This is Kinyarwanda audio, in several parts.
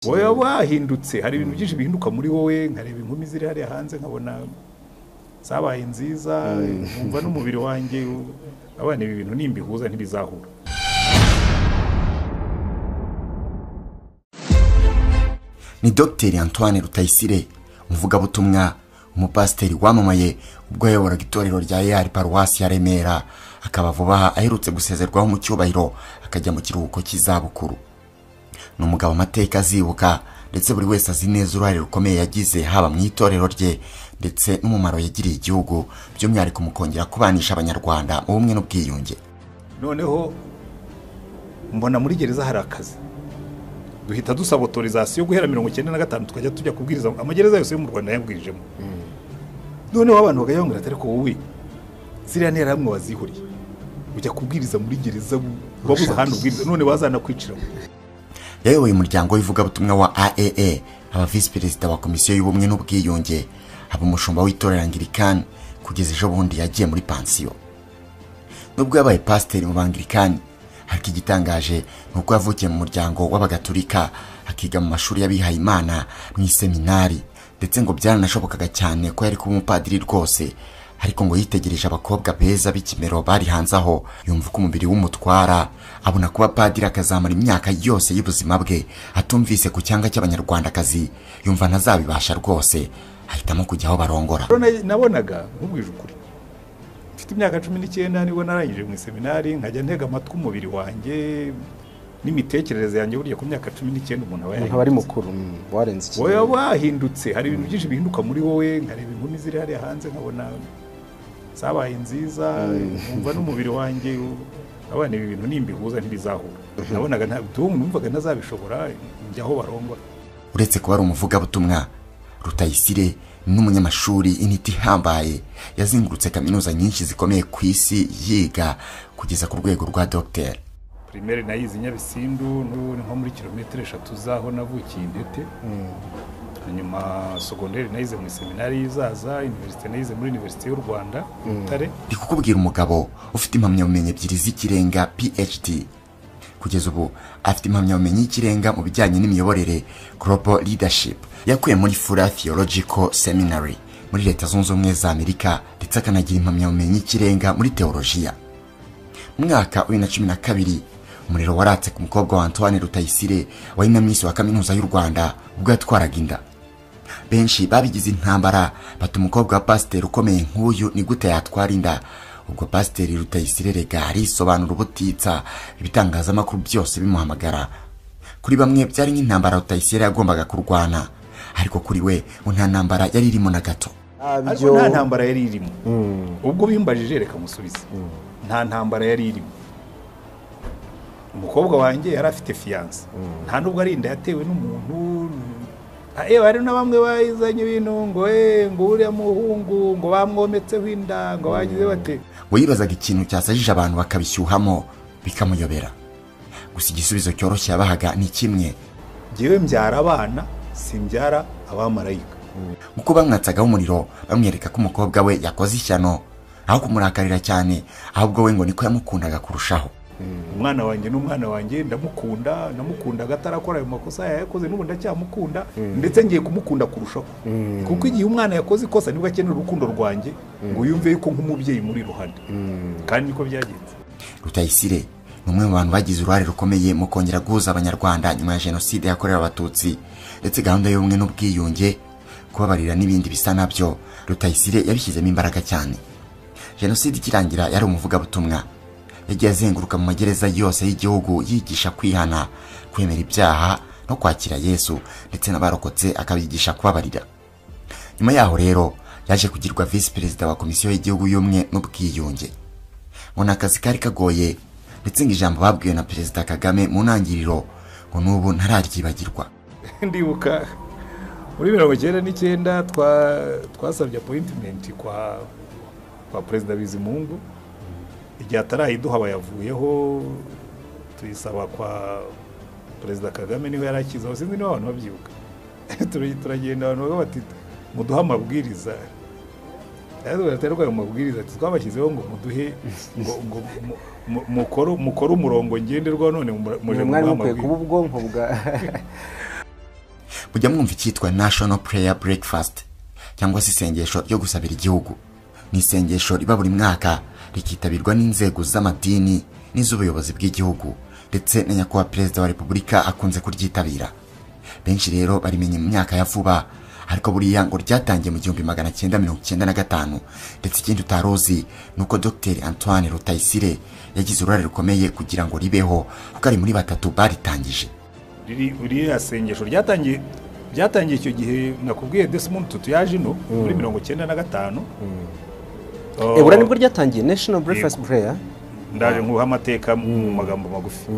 wowe waba wahindutse hari ibintu byinshi bihinduka muri wowe nkareba inkumi ziri hariya hanze nkabona zabaye nziza nkumva n'umubiri wanjye abana ibi bintu nimbihuza ntibizahura ni dogiteri antoine rutayisire umuvugabutumwa umupasiteri wamamaye ubwo yayoboraga itorero rya eyari paruwasi ya remera akaba vuba aha aherutse gusezerwaho mu cyubahiro akajya mu kiruhuko cy'izabukuru ni umugabo amateka azibuka ndetse buri wese azi neza uruhare rukomeye yagize haba mu itorero rye ndetse n'umumaro yagiriye igihugu by'umwihariko mu kongera kubanisha abanyarwanda mu bumwe n'ubwiyunge noneho mbona muri gereza hari akazi duhita dusaba otorizasiyo guhera mirongo icyenda na gatanu tukajya tujya kubwiriza amagereza yose yo mu rwanda yabwirijemo noneho abantu bagahembwira atari ko wowe ziriya ntera hamwe wazihuriye ujya kubwiriza muri gereza wabuze ahandi ubwiriza none bazanakwicira yayoboye umuryango w'ivugabutumwa wa aee aba visi perezida wa komisiyo y'ubumwe n'ubwiyunge aba umushumba w'itorero angirikani kugeza ejo bundi yagiye muri pansiyo nubwo yabaye pasiteri mu bangirikani ariko igitangaje ni uko yavukiye mu muryango w'abagatulika akiga mu mashuri y'abihaye imana mu iseminari ndetse ngo byaranashobokaga cyane ko yari kuba umupadiri rwose ariko ngo yitegereje abakobwa beza b'ikimero bari hanze aho yumva ko umubiri w'umutwara abona kuba padiri akazamara imyaka yose y'ubuzima bwe atumvise ku cyanga cy'abanyarwandakazi yumva ntazabibasha rwose ahitamo kujya aho barongora nabonaga nkubwije ukuri mfite imyaka cumi n'icyenda nibwo narangije mu iseminari nkajya ntega amatwi umubiri wanjye n'imitekerereze yanjye burya ku myaka cumi n'icyenda umuntu aba umuntu aba ari mukuru mm, warenze wowe waba wahindutse hari ibintu byinshi bihinduka muri wowe nkareba inkumi ziri hariya hanze nkabona zabaye nziza nkumva n'umubiri wanjye abana ibi bintu nimbihuza ntibizahura nabonaga ntabwo numvaga ntazabishobora njya aho barongora uretse kuba ari umuvugabutumwa rutayisire n'umunyamashuri initi ihambaye yazengurutse kaminuza nyinshi zikomeye ku isi yiga kugeza ku rwego rwa dogiteri primaire nayize nyabisindu n'ubu ni nko muri kilometero eshatu z'aho navukiye intete hanyuma sogonderi nayize mu seminari y'izaza iniverisite nayize muri iniverisite y'u rwanda butare ndi kukubwira umugabo ufite impamyabumenyi ebyiri z'ikirenga phd kugeza ubu afite impamyabumenyi y'ikirenga mu bijyanye n'imiyoborere global leadership yakuye muri fura theological seminary muri leta zunze ubumwe za amerika ndetse akanagira impamyabumenyi y'ikirenga muri teolojiya mu mwaka wa bibiri na cumi na kabiri umuriro waratse ku mukobwa wa antoine rutayisire wari na minsi wa kaminuza y'u rwanda ubwo yatwaraga inda benshi babigize intambara bata umukobwa wa pasiteri ukomeye nk'uyu ni gute yatwara inda ubwo pasiteri rutayisire rega arisobanura ubutitsa ibitangazamakuru byose bimuhamagara kuri bamwe byari nk'intambara rutayisire yagombaga kurwana ariko kuri we ngo nta ntambara yari irimo na gato ariko nta ntambara yari irimo ubwo bimbajije reka musubize nta ntambara yari irimo umukobwa wanjye yari afite fiyanse nta nubwo ari inda yatewe n'umuntu yewe hari na bamwe bayizanye ibintu ngo eee ngo uriya muhungu ngo bamwometseho inda ngo bagize bate we yibazaga ikintu cyasajije abantu bakabishyuhamo bikamuyobera gusa igisubizo cyoroshye yabahaga ni kimwe ngewe mbyara abana simbyara abamarayika kuko bamwatsagaho umuriro bamwereka ko umukobwa we yakoze ishyano aho kumurakarira cyane ahubwo we ngo niko yamukundaga kurushaho umwana wanjye n'umwana wanjye ndamukunda namukundaga atarakora ayo makosa yayakoze n'ubu ndacyamukunda ndetse ngiye kumukunda kurushaho kuko igihe umwana yakoze ikosa nibwo akenera urukundo rwanjye ngo yumve yuko nk'umubyeyi muri iruhande kandi niko byagenze rutayisire ni umwe mu bantu bagize uruhare rukomeye mu kongera guhuza abanyarwanda nyuma ya jenoside yakorewe abatutsi ndetse gahunda y'ubumwe n'ubwiyunge kubabarira n'ibindi bisa nabyo rutayisire yabishyizemo imbaraga cyane jenoside ikirangira yari umuvugabutumwa yagiye azenguruka mu magereza yose y'igihugu yigisha kwihana kwemera ibyaha no kwakira yesu ndetse n'abarokotse akabigisha kubabarira nyuma yaho rero yaje kugirwa visi perezida wa komisiyo y'igihugu y'ubumwe n'ubwiyunge ngo ni akazi kari kagoye ndetse ngo ijambo babwiwe na perezida kagame mu ntangiriro ngo n'ubu ntararyibagirwa ndibuka muri mirongo icyenda n'icyenda twasabye apoyintimenti kwa perezida bizimungu igihe atarayiduha bayavuyeho tuyisaba kwa perezida kagame niwe yari akizaho sinzi niba abantu babyibuka turagenda abantu bavuga bati muduhe amabwiriza rero ayo mabwiriza twabashyizeho ngo muduhe ngo mukore umurongo ngenderwaho none muje mwari mukwiye kuba ubwonko bwa mujya mwumva icyitwa national prayer breakfast cyangwa se isengesho ryo gusabira igihugu ni isengesho riba buri mwaka rikitabirwa n'inzego z'amadini n'iz'ubuyobozi bw'igihugu ndetse na nyakubahwa perezida wa repubulika akunze kuryitabira benshi rero barimenye mu myaka ya vuba ariko buriya ngo ryatangiye mu gihumbi magana cyenda mirongo icyenda na gatanu ndetse ikindi utarozi ni uko dogiteri antoine rutayisire yagize uruhare rukomeye kugira ngo ribeho kuko ari muri batatu baritangije riri uriya sengesho ryatangiye ryatangiye icyo gihe nakubwiye Desmond Tutu yaje ino muri mirongo icyenda na gatanu Oh, ebura nibwo ryatangiye national breakfast prayer ndaje nkuha amateka mu magambo magufi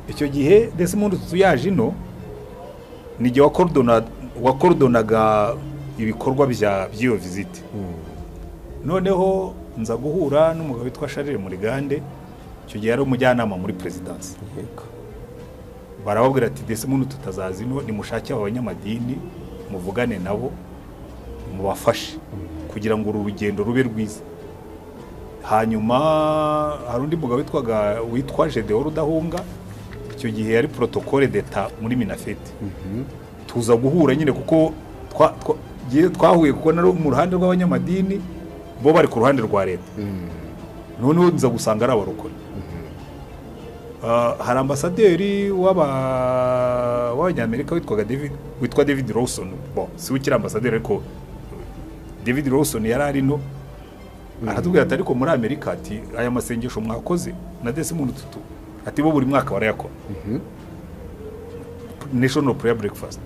icyo gihe Desmond Tutu yaje ino ni igihe wakorodona- wakorodonaga ibikorwa bya by'iyo viziti noneho nza guhura n'umugabo witwa Charles Murigande icyo gihe yari umujyanama muri perezidansi yego barababwira ati desimunu tutazazi ino nimushake aba banyamadini muvugane nabo mubafashe kugira ngo uru rugendo rube rwiza hanyuma hari undi mugabo witwaga witwa Gedeon Rudahunga icyo gihe yari protocole d'etat muri Minafete tuza guhura nyine kuko twa- twa- jyewe twahuye kuko nari mu ruhande rw'abanyamadini bo bari ku ruhande rwa leta noneho nza gusanga ari abarokore Ah, hari ambasaderi w'aba- w'abanyamerika witwaga David witwa David Lawson bo si ukiri ambasaderi ariko David Lawson yari ari no aratubwira ati ariko muri Amerika ati aya masengesho mwakoze na Desmond Tutu ati bo buri mwaka barayakora National Prayer Breakfast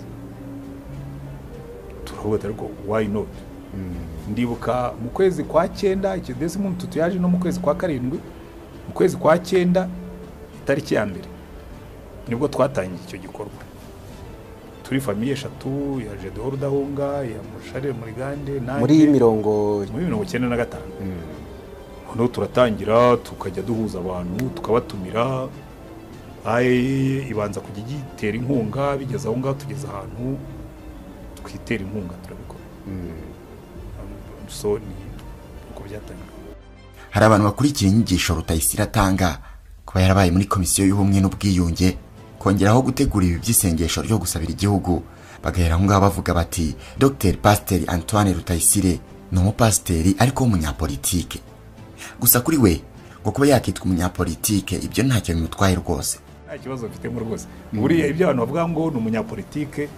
turavuga ati ariko why not ndibuka mu kwezi kwa cyenda icyo Desmond Tutu yaje no mu kwezi kwa karindwi mu kwezi kwa cyenda itariki ya mbere nibwo twatangiye icyo gikorwa turi famiye eshatu ya Jedeo Rudahunga ya Musharire Murigande nanjye muri mirongo muri mirongo icyenda na gatanu noneho turatangira tukajya duhuza abantu tukabatumira Aye, ibanza kujya igitera inkunga bigeze aho ngaho tugeze ahantu twitera inkunga turabikora Um, so ni uko byatangiye hari abantu bakurikira inyigisho rutayisire atanga kuba yarabaye muri komisiyo y'ubumwe n'ubwiyunge kongeraho gutegura ibi by'isengesho ryo gusabira igihugu bagahera aho ngaho bavuga bati dr pasiteri antoine rutayisire ni umupasiteri ariko w'umunyapolitike gusa kuri we ngo kuba yakitwa umunyapolitike ibyo ntacyo bimutwaye rwose nta kibazo mfitemo rwose buriya ibyo abantu bavuga ngo ni umunyapolitike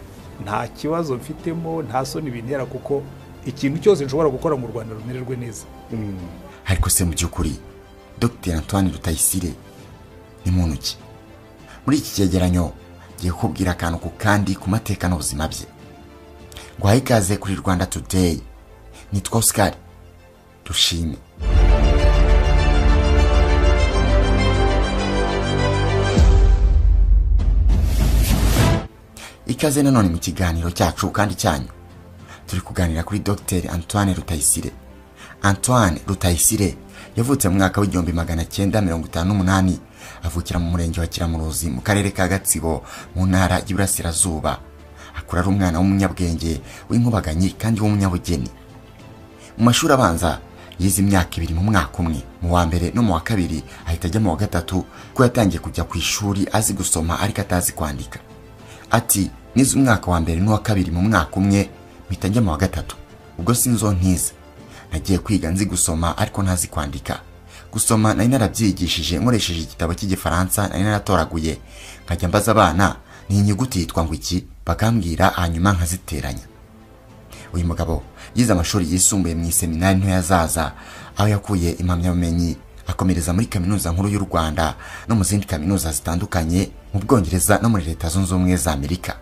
nta kibazo mfitemo nta soni bintera kuko ikintu cyose nshobora gukora mu rwanda rumererwe neza ariko se mu by'ukuri dr antoine rutayisire ni muntu ki muri iki cyegeranyo ngiye kukubwira akantu ku kandi ku mateka n'ubuzima bye guhaye ikaze kuri rwanda today nitwa oscar dushime ikaze nanone mu kiganiro cyacu kandi cyanyu turi kuganira kuri dr antoine rutayisire antoine rutayisire yavutse mu mwaka w'igihumbi magana cyenda mirongo itanu n'umunani avukira mu murenge wa kiramuruzi mu karere ka gatsibo mu ntara y'iburasirazuba akura ari umwana w'umunyabwenge w'inkubaganyi kandi w'umunyabugeni mu mashuri abanza yize imyaka ibiri mu mwaka umwe mu wa mbere no mu wa kabiri ahita ajya mu wa gatatu kuko yatangiye kujya ku ishuri azi gusoma ariko atazi kwandika ati nize umwaka wa mbere n'uwa kabiri mu mwaka umwe mpita njya mu wa gatatu ubwo sinzo ntize nagiye kwiga nzi gusoma ariko ntazi kwandika gusoma nari narabyigishije nkoresheje igitabo cy'igifaransa nari naratoraguye nkajya mbaza abana ni inyuguti yitwa ngo iki bakambwira hanyuma nkaziteranya uyu mugabo yize amashuri yisumbuye mu iseminari ntoya zaza aho yakuye impamyabumenyi akomereza muri kaminuza nkuru y'u rwanda no mu zindi kaminuza zitandukanye mu bwongereza no muri leta zunze ubumwe za amerika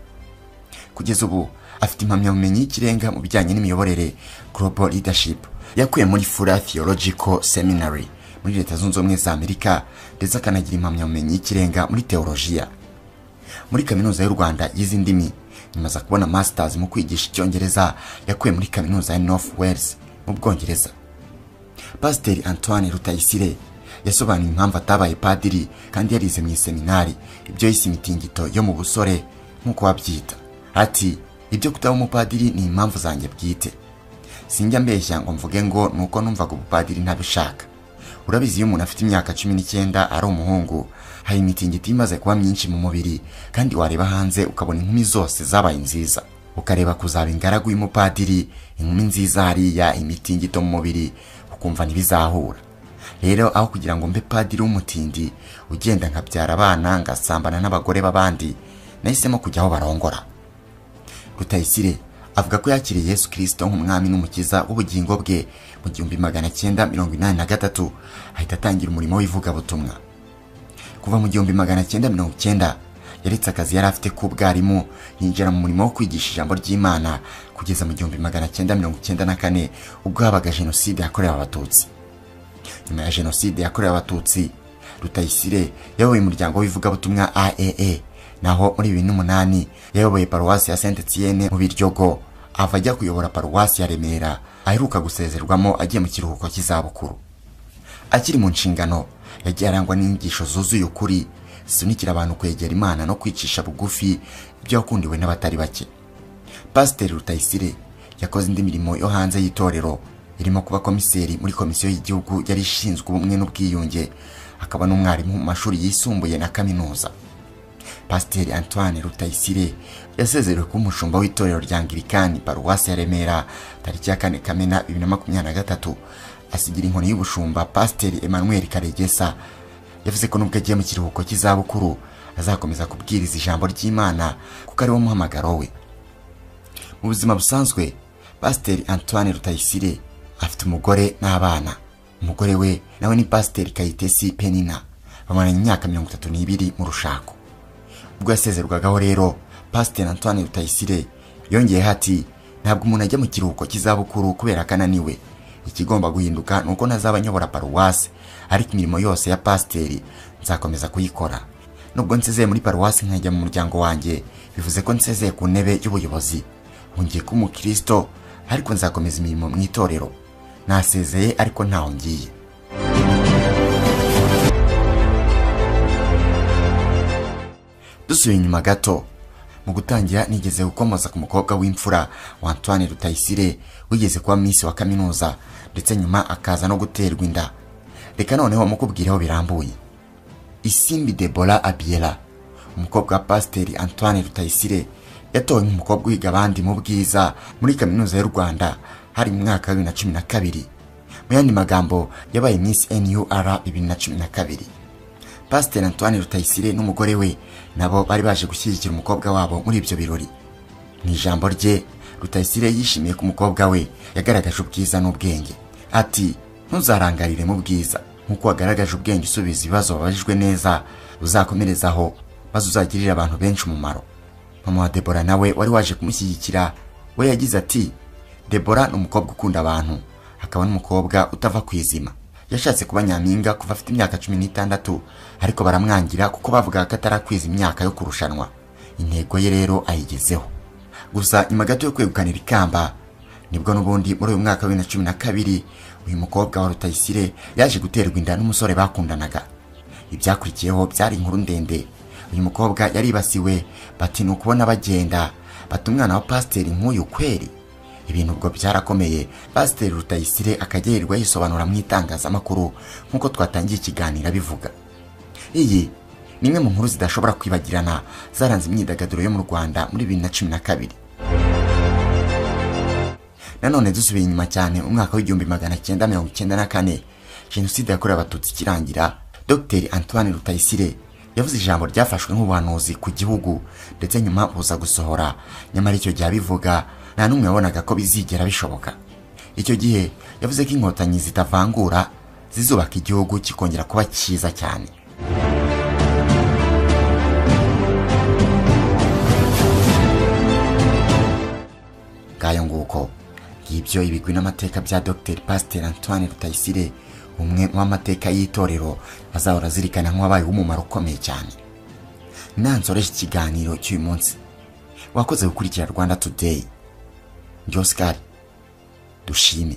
kugeza ubu afite impamyabumenyi y'ikirenga mu bijyanye n'imiyoborere global leadership yakuye muri fura theological seminary muri leta zunze ubumwe za amerika ndetse akanagira impamyabumenyi y'ikirenga muri teolojiya muri kaminuza y'u rwanda yize indimi nyuma aza kubona masters mu kwigisha icyongereza yakuye muri kaminuza ya north wales mu bwongereza pasiteri antoine rutayisire yasobanuye impamvu atabaye padiri kandi yarize mu iseminari ibyo yise imitingito yo mu busore nk'uko babyita ati ibyo kutaba umupadiri ni impamvu zanjye bwite sinjya mbeshya ngo mvuge ngo ni uko numvaga ubupadiri ntabishaka urabizi iyo umuntu afite imyaka cumi n'icyenda ari umuhungu hari imitingito imaze kuba myinshi mu mubiri kandi wareba hanze ukabona inkumi zose zabaye nziza ukareba kuzaba ingaragu y'umupadiri inkumi nziza hariya imitingito mu mubiri ukumva ntibizahura rero aho kugira ngo mbe padiri w'umutindi ugenda nkabyara abana ngasambana n'abagore b'abandi nahisemo kujya aho barongora rutayisire avuga ko yakiriye yesu kirisito nk'umwami n'umukiza w'ubugingo bwe mu gihumbi magana cyenda mirongo inani na gatatu ahita atangira umurimo w'ivugabutumwa kuva mu gihumbi magana cyenda mirongo icyenda yaretse akazi yari afite k'ubwarimu yinjira mu murimo wo kwigisha ijambo ry'imana kugeza mu gihumbi magana cyenda mirongo icyenda na kane ubwo habaga jenoside yakorewe abatutsi nyuma ya jenoside yakorewe abatutsi rutayisire yayoboye umuryango w'ivugabutumwa aaa naho muri bibiri n'umunani yayoboye paruwasi ya saint etienne mu biryogo ava ajya kuyobora paruwasi ya remera aheruka gusezerwamo agiye mu kiruhuko cy'izabukuru akiri mu nshingano yagiye arangwa n'inyigisho zuzuye ukuri zisunikira abantu kwegera imana no kwicisha bugufi ibyo yakundiwe n'abatari bake pasiteri rutayisire yakoze indi mirimo yo hanze y'itorero irimo kuba komiseri muri komisiyo y'igihugu yari ishinzwe ubumwe n'ubwiyunge akaba n'umwarimu mu mashuri yisumbuye na kaminuza pasiteri antoine rutayisire yasezerewe kuba umushumba w'itorero rya angirikani paruwasi ya remera tariki ya kane kamena bibiri na makumyabiri na gatatu asigira inkoni y'ubushumba pasiteri emmanuel karegesa yavuze ko nubwo agiye mu kiruhuko cy'izabukuru azakomeza kubwiriza ijambo ry'imana kuko ari wo muhamagaro we mu buzima busanzwe pasiteri antoine rutayisire afite umugore n'abana umugore we nawe ni pasiteri kayitesi penina bamaranye imyaka mirongo itatu n'ibiri mu rushako ubwo yasezerwagaho rero pasiteri antoine rutayisire yongeyeho ati ntabwo umuntu ajya mu kiruhuko cy'izabukuru kubera ko ananiwe ikigomba guhinduka ni uko ntazaba nyobora paruwasi ariko imirimo yose ya pasiteri nzakomeza kuyikora nubwo nsezeye muri paruwasi nkajya mu muryango wanjye bivuze ko nsezeye ku ntebe y'ubuyobozi ngiye kuba umukristo ariko nzakomeza imirimo mu itorero nasezeye ariko ntaho ngiye dusubiye inyuma gato mu gutangira nigeze gukomoza ku mukobwa w'imfura wa antoine rutayisire wigeze kuba minsi wa kaminuza ndetse nyuma akaza no guterwa inda reka noneho mukubwireho birambuye isimbi debora abiera umukobwa wa pasiteri antoine rutayisire yatowe nk'umukobwa uhiga abandi mu bwiza muri kaminuza y'u rwanda hari mu mwaka wa bibiri na cumi na kabiri mu yandi magambo yabaye minsi nur bibiri na cumi na kabiri pasiteri antoine rutayisire n'umugore we nabo bari baje gushyigikira umukobwa wabo muri ibyo birori mu ijambo rye rutayisire yishimiye ko umukobwa we yagaragaje ubwiza n'ubwenge ati ntuzarangarire mu bwiza nk'uko wagaragaje ubwenge usubiza ibibazo wabajijwe neza uzakomerezaho maze uzagirire abantu benshi umumaro mama wa debora nawe wari waje kumushyigikira we yagize ati debora ni umukobwa ukunda abantu akaba n'umukobwa utava ku izima yashatse kuba nyampinga kuva afite imyaka cumi n'itandatu ariko baramwangira kuko bavugaga ko atarakwiza imyaka yo kurushanwa intego ye rero ayigezeho gusa nyuma gato yo kwegukanira ikamba nibwo n'ubundi muri uyu mwaka wa bibiri na cumi na kabiri uyu mukobwa wa rutayisire yaje guterwa inda n'umusore bakundanaga ibyakurikiyeho byari inkuru ndende uyu mukobwa yaribasiwe bati ni ukubona bagenda bata umwana wa pasiteri nk'uyu kweri ibintu ubwo byarakomeye pasiteri rutayisire akajya yirirwa yisobanura mu itangazamakuru nk'uko twatangiye ikiganiro abivuga iyi ni imwe mu nkuru zidashobora kwibagirana zaranze imyidagaduro yo mu rwanda muri bibiri na cumi na kabiri nanone dusubiye inyuma cyane umwaka w'igihumbi magana cyenda mirongo icyenda na kane jenoside yakorewe abatutsi ikirangira dr antoine rutayisire yavuze ijambo ryafashwe nk'ubuhanuzi ku gihugu ndetse nyuma buza gusohora nyamara icyo gihe abivuga nta n'umwe wabonaga ko bizigera bishoboka icyo gihe yavuze ko inkotanyi zitavangura zizubaka igihugu kikongera kuba cyiza cyane ngayo nguko ngibyo ibigwi n'amateka bya dr pasiteri antoine rutayisire umwe mu bamateka y'itorero azahora azirikana nk'uwabaye umumaro ukomeye cyane nansoreje ikiganiro cy'uyu munsi wakoze gukurikira rwanda today njye dushime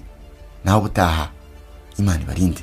naho ubutaha imana ibarinde